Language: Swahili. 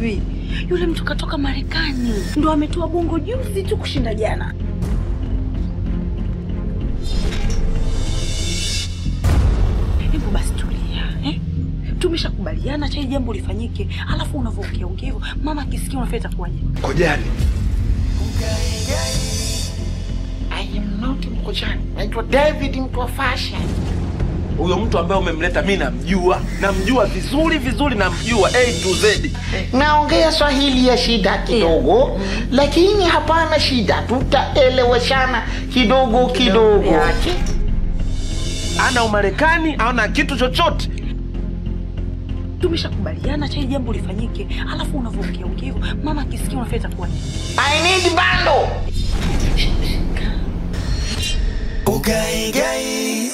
ugomvi. Yule mtu katoka Marekani, ndo ametoa bongo juzi tu kushinda jana. Hebu basi tulia eh? Tumeshakubaliana cha hili jambo lifanyike, alafu unavyoongea ongea hivyo, mama akisikia unafanya itakuwaje? Kojani. I am not Mkojani. Naitwa David mtu wa fashion. Huyo mtu ambaye umemleta mi namjua, namjua vizuri vizuri, namjua A to Z. Naongea Swahili ya shida kidogo, lakini hapana shida, tutaeleweshana kidogo kidogo. Ana Umarekani, ana kitu chochote. Tumeshakubaliana cha hili jambo lifanyike, alafu unavyoongea ongea hivyo, mama akisikia unafanya itakuwaje? I need bando. Ugai gai